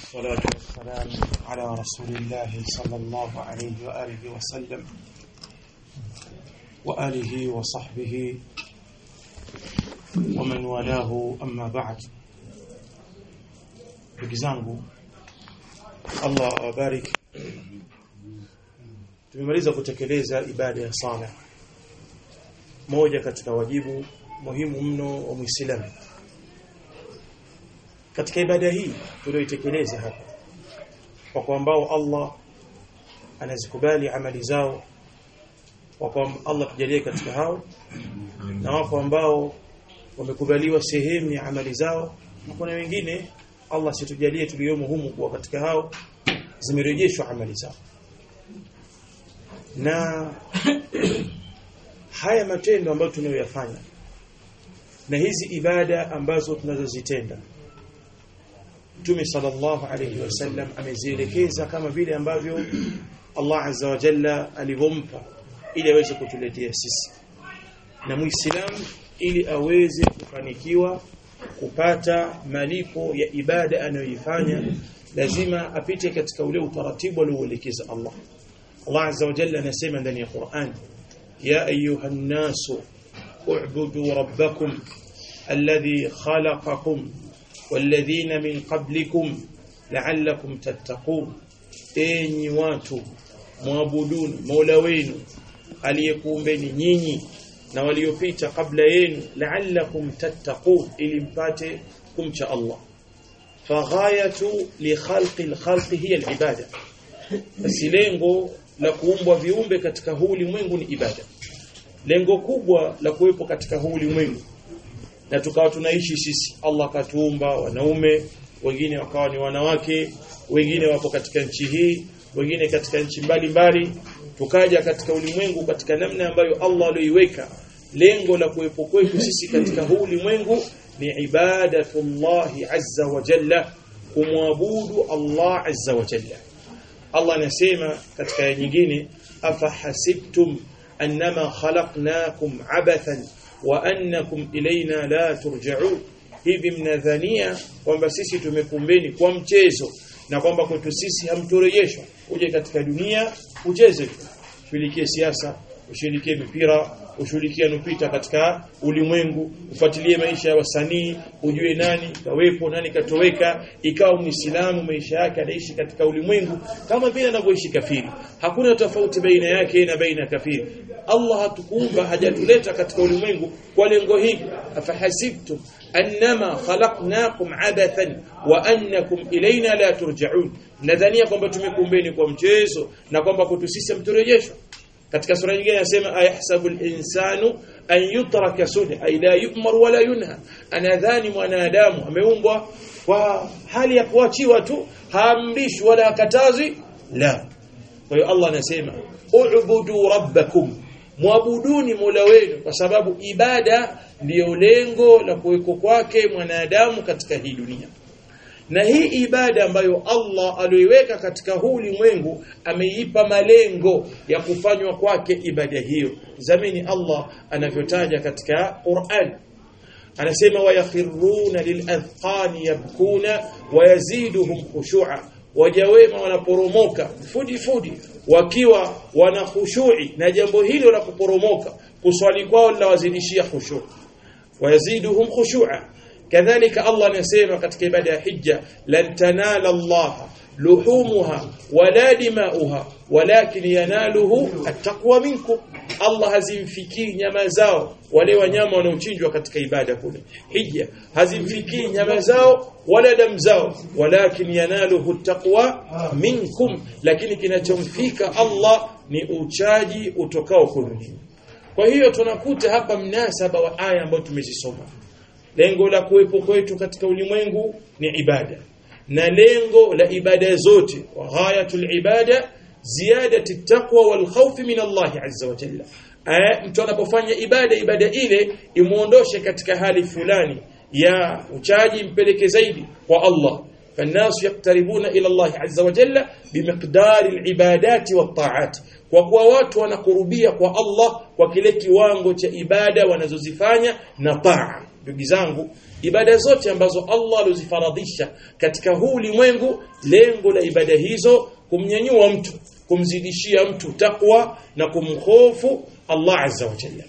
والصلاة والسلام على رسول الله صلى الله عليه وآله وسلم وآله وصحبه ومن والاه أما بعد بجزangu Allah awabariki tumemaliza kutekeleza ibada ya sala moja katika wajibu muhimu mno wa Muislamu katika ibada hii tulioitekeleza hapa kwa kwa ambao Allah anazikubali amali zao kwa Allah tujalie katika hao na wako ambao wamekubaliwa sehemu ya amali zao na kuna wengine Allah situjalie tuliomo humu kuwa katika hao zimerejeshwa amali zao na haya matendo ambayo tunayoyafanya na hizi ibada ambazo tunazozitenda Mtume sallallahu alayhi wasallam amezielekeza kama vile ambavyo Allah azza wa jalla alivyompa ili aweze kutuletea sisi na muislamu ili aweze kufanikiwa kupata malipo ya ibada anayoifanya lazima apite katika ule utaratibu alioelekeza Allah Allah azza wa jalla anasema ndani ya Qur'an ya ayuha nasu u'budu rabbakum alladhi khalaqakum والذين من قبلكم لعلكم تتقون enyi watu muabuduni Mola wenu aliyekuumbeni nyinyi na waliopita kabla yenu la'allakum tattaqun ili mpate kumcha Allah faghayatu li khalqi al-khalqi hiya al-ibada basi lengo la kuumbwa viumbe katika huu ulimwengu ni ibada lengo kubwa la kuwepo katika huu ulimwengu na tukawa tunaishi sisi Allah katuumba wanaume wengine wakawa ni wanawake wengine wapo katika nchi hii wengine katika nchi mbalimbali tukaja katika ulimwengu katika namna ambayo Allah aliyoiweka lengo la kuwepo kwetu sisi katika huu ulimwengu ni ibadatullahi azza wa jalla kumwabudu Allah azza wa jalla Allah anasema katika aya nyingine afahasibtum annama khalaqnakum abathan wa annakum ilaina la turja'un hivi mnadhania kwamba sisi tumekumbeni kwa mchezo na kwamba kwetu sisi hamturejeshwa uje katika dunia ucheze tu ushirikie siasa ushirikie mipira ushirikie nupita katika ulimwengu ufuatilie maisha ya wasanii ujue nani kawepo nani katoweka ikawa muislamu maisha yake anaishi katika ulimwengu kama vile anavyoishi kafiri hakuna tofauti baina yake na baina kafiri Allah hatukuumba hajatuleta katika ulimwengu kwa lengo hili afahasibtum annama khalaqnakum abathan wa annakum ilaina la turja'un nadhania kwamba tumekuumbeni kwa mchezo na kwamba kwetu sisi mturejeshwa katika sura nyingine anasema ayahsabu al-insanu an yutraka suda ay la yu'mar wala yunha anadhani mwanadamu ameumbwa kwa hali ya kuachiwa tu haamrishwi wala hakatazi la kwa hiyo Allah anasema u'budu rabbakum muabuduni Mola wenu kwa sababu ibada ndiyo lengo la kuweko kwake mwanadamu katika hii dunia na hii ibada ambayo Allah aliyoiweka katika huu ulimwengu ameipa malengo ya kufanywa kwake ibada hiyo zamini Allah anavyotaja katika Qur'an anasema wayakhiruna lilazqani yabkuna wayaziduhum khushu'a wajawema wanaporomoka fudi fudi wakiwa wana khushu'i na jambo hilo la kuporomoka kuswali kwao linawazidishia khushu' wayaziduhum khushu'a kadhalika Allah anasema katika ibada ya hija lan tanala Allah luhumuha wala dimauha walakin yanaluhu attaqwa minkum Allah hazimfikii nyama zao wale wanyama wanaochinjwa katika ibada kule hija hazimfikii nyama zao wala damu zao walakin yanaluhu taqwa minkum lakini kinachomfika Allah ni uchaji utokao kwenu kwa hiyo tunakuta hapa mnasaba wa aya ambayo tumezisoma lengo la kuwepo kwetu katika ulimwengu ni ibada na lengo la ibada zote wa ghayatul ibada ziyadati taqwa wal khawf min Allah azza wa jalla mtu anapofanya ibada ibada ile imuondoshe katika hali fulani ya uchaji mpeleke zaidi kwa Allah فالناس يقتربون الى الله عز وجل بمقدار العبادات والطاعات kwa kuwa watu wanakurubia kwa Allah kwa kile kiwango cha ibada wanazozifanya na taa ndugu zangu ibada zote ambazo Allah alizifaradhisha katika huu ulimwengu lengo la ibada hizo kumnyanyua mtu kumzidishia mtu takwa na kumhofu Allah azza wa jalla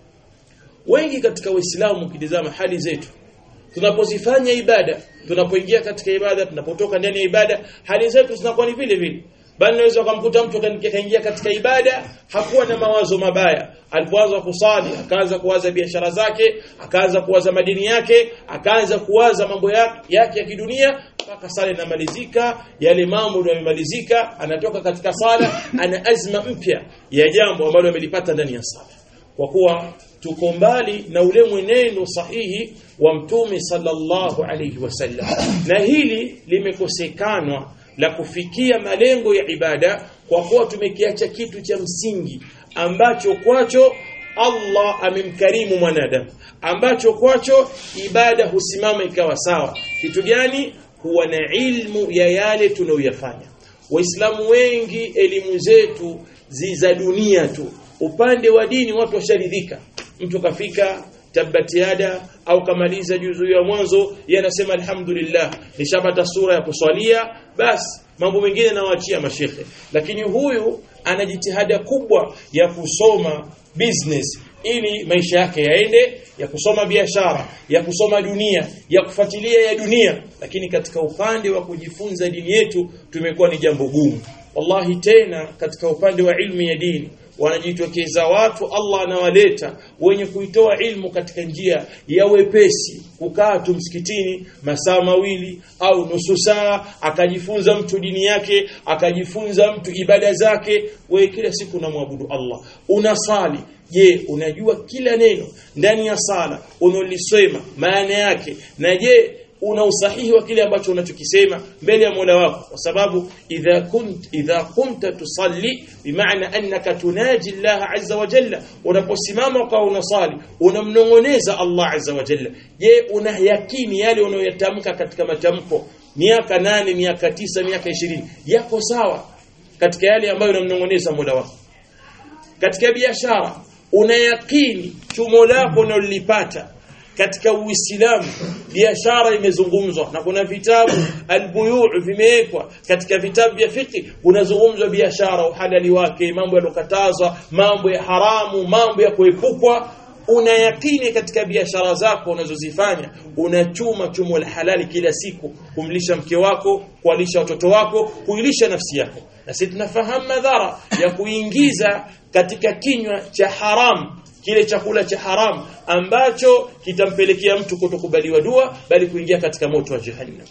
wengi katika waislamu ukitizama hali zetu tunapozifanya ibada tunapoingia katika ibada tunapotoka ndani ya ibada hali zetu zinakuwa ni vile vile bali naweza ukamkuta mtu kaingia katika ibada hakuwa na mawazo mabaya alipoanza kusali akaanza kuwaza biashara zake akaanza kuwaza madini yake akaanza kuwaza mambo yake ya kidunia mpaka sala inamalizika yale mambo ndio yamemalizika anatoka katika sala ana azma mpya ya jambo ambalo amelipata ndani ya sala kwa kuwa tuko mbali na ule mwenendo sahihi wa mtume sallallahu alayhi wasallam na hili limekosekanwa la kufikia malengo ya ibada kwa kuwa tumekiacha kitu cha msingi ambacho kwacho Allah amemkarimu mwanadamu ambacho kwacho ibada husimama ikawa sawa kitu gani kuwa na ilmu ya yale tunayoyafanya waislamu wengi elimu zetu za dunia tu upande wa dini watu washaridhika mtu kafika tabbat yada au kamaliza juzu ya mwanzo yanasema alhamdulillah nishapata sura ya kuswalia basi mambo mengine nawaachia mashekhe lakini huyu ana jitihada kubwa ya kusoma business ili maisha yake yaende ya kusoma biashara ya kusoma dunia ya kufuatilia ya dunia lakini katika upande wa kujifunza dini yetu tumekuwa ni jambo gumu wallahi tena katika upande wa ilmu ya dini wanajitokeza watu Allah anawaleta wenye kuitoa ilmu katika njia ya wepesi kukaa tu msikitini masaa mawili au nusu saa akajifunza mtu dini yake akajifunza mtu ibada zake wewe kila siku unamwabudu Allah unasali je unajua kila neno ndani ya sala unolisema maana yake na je una usahihi wa kile ambacho unachokisema mbele ya Mola wako kwa sababu idha kunt idha kumta tusalli bimaana annaka tunaji Allah azza wa jalla unaposimama kwa unasali unamnongoneza Allah azza wa jalla je una yakini yale unayoyatamka katika matamko miaka nane miaka tisa miaka ishirini yako sawa katika yale ambayo unamnongoneza Mola wako katika biashara una yakini chumo lako unalolipata katika Uislamu biashara imezungumzwa na kuna vitabu albuyu' vimewekwa katika vitabu vya fiqh kunazungumzwa biashara uhalali wake mambo yalokatazwa mambo ya haramu mambo ya kuepukwa una yakini katika biashara zako unazozifanya unachuma chumo la halali kila siku kumlisha mke wako kualisha watoto wako kuilisha nafsi yako na sisi tunafahamu madhara ya kuingiza katika kinywa cha haramu kile chakula cha haram ambacho kitampelekea mtu kutokubaliwa dua bali kuingia katika moto wa jahannam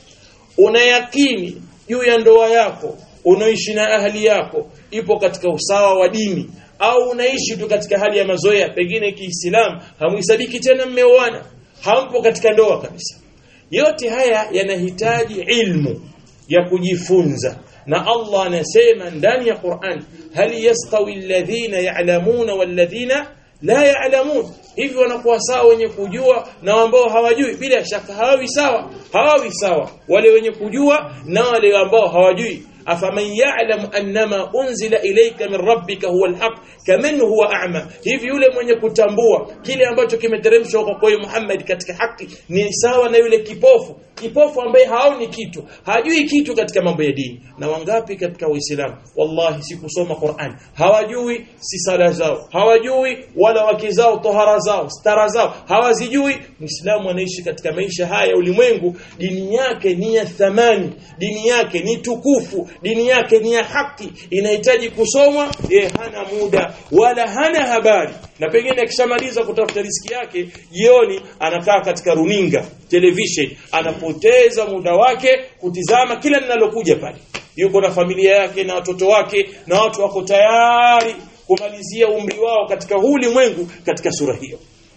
unayakini juu ya ndoa yako unaishi na ahli yako ipo katika usawa wa dini au unaishi tu katika hali ya mazoea pengine kiislamu hamuhesabiki tena mmeoana hampo katika ndoa kabisa yote haya yanahitaji ilmu ya kujifunza na Allah anasema ndani ya Qur'an hal yastawi alladhina ya'lamuna walladhina la ya'lamun hivi wanakuwa sawa wenye kujua na ambao hawajui bila shaka hawawi sawa hawawi sawa wale wenye kujua na wale ambao hawajui afaman ya'lam annama unzila ilayka min rabbika huwa alhaq kaman huwa a'ma hivi yule mwenye kutambua kile ambacho kimeteremshwa kwa kwa Muhammad katika haki ni sawa na yule kipofu kipofu ambaye haoni kitu hajui kitu katika mambo ya dini na wangapi katika waislamu wallahi si kusoma Qur'an hawajui si sala zao hawajui wala wake zao tohara zao stara zao hawazijui muislamu anaishi katika maisha haya ya ulimwengu dini yake ni ya thamani dini yake ni tukufu dini yake ni ya haki inahitaji kusomwa yeye hana muda wala hana habari na pengine akishamaliza kutafuta riziki yake jioni anakaa katika runinga television anapoteza muda wake kutizama kila linalokuja pale yuko na familia yake na watoto wake na watu wako tayari kumalizia umri wao katika huu ulimwengu katika sura hiyo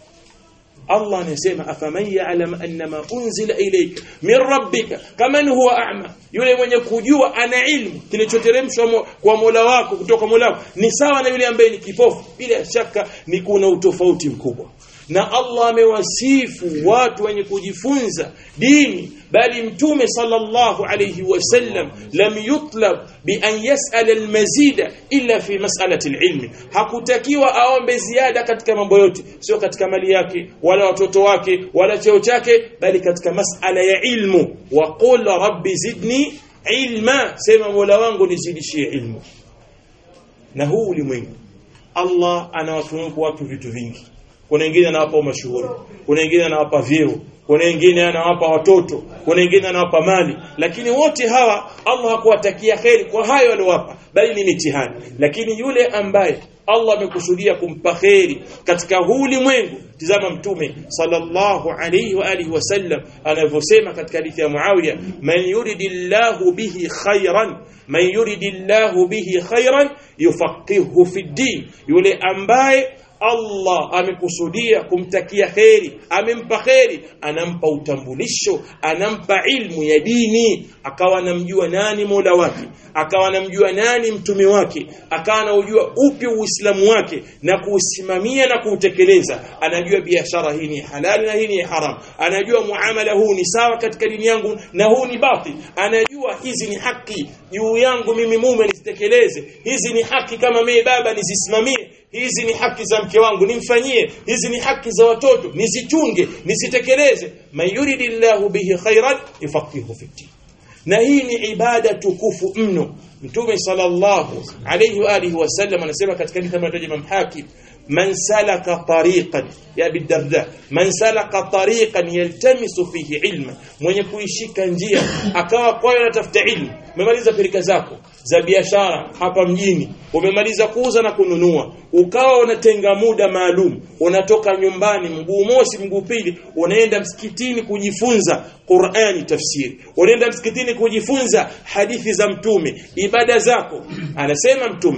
Allah anasema afaman ya'lam annama unzila ilayka min rabbika kaman huwa a'ma yule mwenye kujua ana ilmu kilichoteremshwa kwa Mola wako kutoka Mola wako ni sawa na yule ambaye ni kipofu bila shaka ni kuna utofauti mkubwa na Allah amewasifu watu wenye kujifunza dini bali mtume sallallahu alayhi wasallam lam yutlab bi an yas'al almazida illa fi mas'alati alilm hakutakiwa aombe ziada katika mambo yote sio katika mali yake wala watoto wake wala cheo chake bali katika mas'ala ya ilmu wa qul rabbi zidni ilma sema mola wangu nizidishie ilmu na huu ulimwengu Allah anawatunuku watu vitu vingi kuna wengine anawapa mashuhuri kuna wengine anawapa vyeo kuna wengine anawapa watoto kuna wengine anawapa mali lakini wote hawa Allah hakuwatakia kheri kwa hayo aliowapa bali ni mitihani lakini yule ambaye Allah amekusudia kumpa kheri katika huu ulimwengu tizama mtume sallallahu alayhi wa alihi wasallam anavyosema katika hadithi ya Muawiya man yuridillahu bihi khairan man yuridillahu bihi khairan yufaqihu fi din yule ambaye Allah amekusudia kumtakia kheri amempa kheri anampa utambulisho anampa ilmu ya dini akawa anamjua nani Mola wake akawa anamjua nani mtume wake akawa anajua upi uislamu wake na kuusimamia na kuutekeleza anajua biashara hii ni halali na hii ni haram anajua muamala huu ni sawa katika dini yangu na huu ni batil anajua hizi ni haki juu yangu mimi mume nisitekeleze hizi ni haki kama mimi baba nizisimamie hizi ni haki za mke wangu nimfanyie hizi ni haki za watoto nisichunge nisitekeleze man yuridillahu bihi khairan yufaqihu fi din na hii ni ibada tukufu mno mtume sallallahu alayhi wa alihi wasallam anasema katika hadithi kama Imam Hakim man salaka tariqan ya bidarda man salaka tariqan yaltamisu fihi ilma mwenye kuishika njia akawa kwayo anatafuta ilmu umemaliza pirika zako za biashara hapa mjini umemaliza kuuza na kununua ukawa unatenga muda maalum unatoka nyumbani mguu mosi mguu pili unaenda msikitini kujifunza Qur'ani tafsiri unaenda msikitini kujifunza hadithi za mtume ibada zako anasema mtume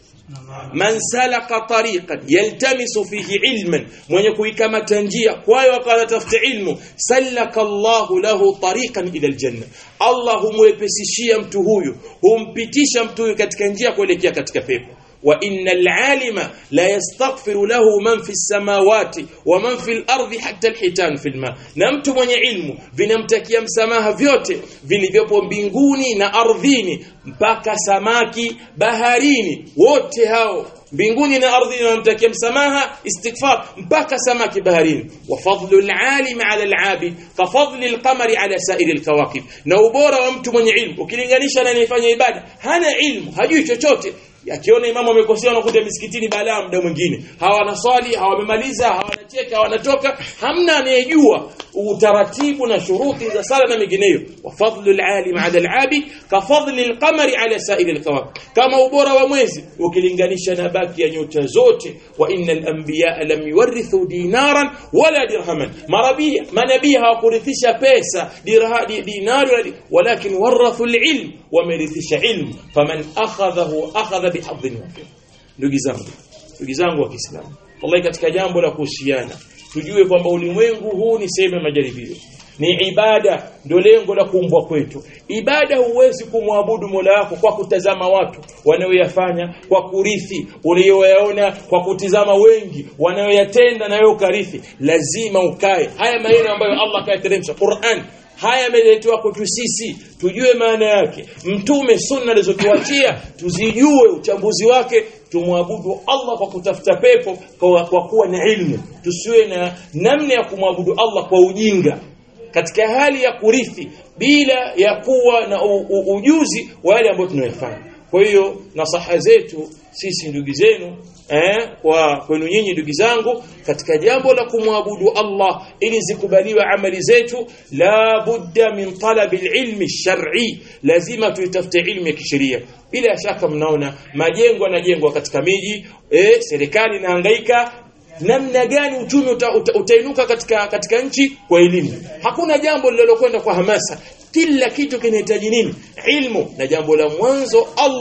man salaka tariqan yaltamisu fihi ilman mwenye kuikamata njia kwayo akatafuta ilmu salaka Allahu lahu tariqan ila aljanna Allah humwepesishia mtu huyu humpitisha mtu huyu katika njia kuelekea katika pepo وإن العالم لا يستغفر له من في السماوات ومن في الأرض حتى الحيتان في الماء na mtu mwenye ilmu vinamtakia msamaha vyote vilivyopo mbinguni na ardhini mpaka samaki baharini wote hao mbinguni na ardhini wanamtakia msamaha istighfar mpaka samaki baharini wa fadlu alalim ala alabid ka fadli alqamari ala sairi alkawakib na ubora wa mtu mwenye ilmu ukilinganisha na anayefanya ibada hana ilmu hajui chochote akiona imamu amekosea anakuja misikitini balaa muda mwingine hawanaswali hawamemaliza hawanacheka hawanatoka hamna anayejua utaratibu na shuruti za sala na mengineyo wa fadlu alalim ala alabid ka fadli alqamari ala sairi alkawakib kama ubora wa mwezi ukilinganisha na baki ya nyota zote wa innal anbiya lam yuwarithu dinaran wala dirhaman marabia manabii hawakurithisha pesa dirha dinari walakin warathu alilm wamerithisha ilmu faman akhadhahu akhadha bihadhin wafir ndugu zangu ndugu zangu wa Kiislamu wallahi katika jambo la kuhusiana tujue kwamba ulimwengu huu ni sehemu ya majaribio ni ibada ndio lengo la kuumbwa kwetu ibada huwezi kumwabudu Mola wako kwa kutazama watu wanaoyafanya kwa kurithi uliyoyaona kwa kutizama wengi wanaoyatenda na wewe ukarithi lazima ukae haya maneno ambayo Allah kayateremsha Qur'an haya yameletwa kwetu sisi tujue maana yake mtume sunna alizotuachia tuzijue uchambuzi wake tumwabudu Allah kwa kutafuta pepo kwa, kwa kuwa na ilmu tusiwe na namna ya kumwabudu Allah kwa ujinga katika hali ya kurithi bila ya kuwa na u, u, ujuzi wa yale ambayo tunayofanya kwa hiyo nasaha zetu sisi ndugu zenu eh, kwa kwenu nyinyi ndugu zangu katika jambo la kumwabudu Allah ili zikubaliwe amali zetu la budda min talabi ilmi shar'i lazima tuitafute ilmu ya kisheria bila shaka mnaona majengo yanajengwa katika miji eh, serikali inahangaika namna gani uchumi uta, uta, utainuka katika katika nchi kwa elimu hakuna jambo lililokwenda kwa hamasa kila kitu kinahitaji nini ilmu na jambo la mwanzo Allah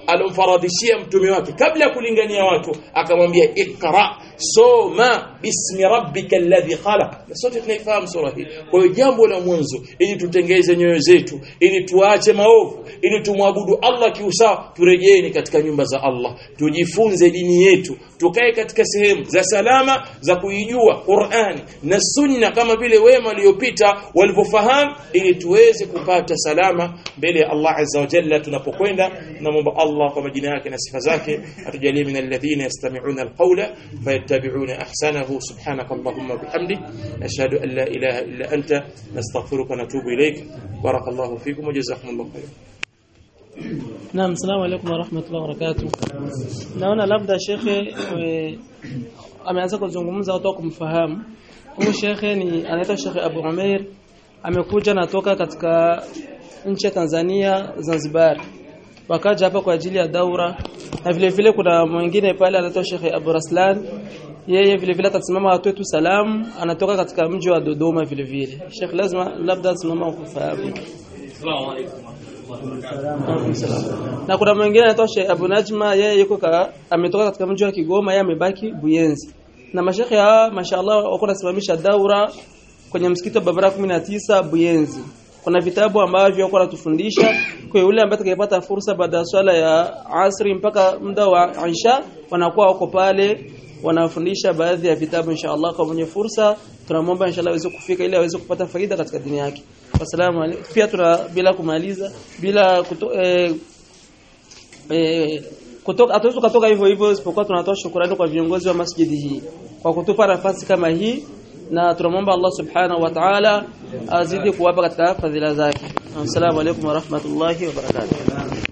alomfaradhishia mtume wake kabla ya kulingania watu akamwambia ikra soma bismi rabbika alladhi khalaq na sote tunaifahamu sura hii kwa hiyo jambo la mwanzo ili tutengeze nyoyo zetu ili tuache maovu ili tumwabudu Allah kiusawa turejeeni katika nyumba za Allah tujifunze dini yetu tukae katika sehemu za salama za kuijua Qur'ani na Sunna kama vile wema waliopita walivyofahamu ili tuweze kupata salama mbele ya Allah azza wa jalla tunapokwenda tunamwomba Allah kwa majina yake na sifa zake atujalie min alladhina yastami'una alqawla fayattabi'una ahsanahu subhanaka allahumma bihamdik ashhadu an la ilaha illa anta nastaghfiruka wa natubu ilayk barakallahu fikum wa jazakumullahu khairan Naam, salamu alaykum wa rahmatullahi wa barakatuh. Naona labda shekhe e, ameanza kuzungumza watu kumfahamu. Huyu shekhe ni anaitwa Shekhe Abu Umair amekuja natoka katika nchi ya Tanzania Zanzibar. Wakaja hapa kwa ajili ya daura na vile vile kuna mwingine pale anaitwa Shekhe Abu Raslan yeye vile vile atasimama watu wetu salamu anatoka katika mji wa Dodoma vile vile. Sheikh lazima labda simama kufahamu. Assalamu alaykum. Na kuna mwingine anaitwa Sheikh Abu Najma yeye yuko ka, ametoka katika mji wa Kigoma yeye amebaki Buyenzi. Na mashekhe hawa mashaallah wako nasimamisha daura kwenye msikiti wa Babara 19 Buyenzi. Kuna vitabu ambavyo wako natufundisha kwa yule ambaye atakayepata fursa baada ya swala ya asri mpaka muda wa Isha wanakuwa wako pale wanafundisha baadhi ya vitabu inshallah kwa mwenye fursa tunamwomba inshallah aweze kufika ili aweze kupata faida katika dini yake. Wasalamu alaykum. Pia tuna bila kumaliza bila kuto, eh, eh, kutoka hatuwezi kutoka hivyo hivyo isipokuwa tunatoa shukrani kwa viongozi wa masjidi hii kwa kutupa nafasi kama hii na tunamwomba Allah subhanahu wa ta'ala azidi kuwapa katika fadhila zake. Assalamu alaykum wa rahmatullahi wa barakatuh.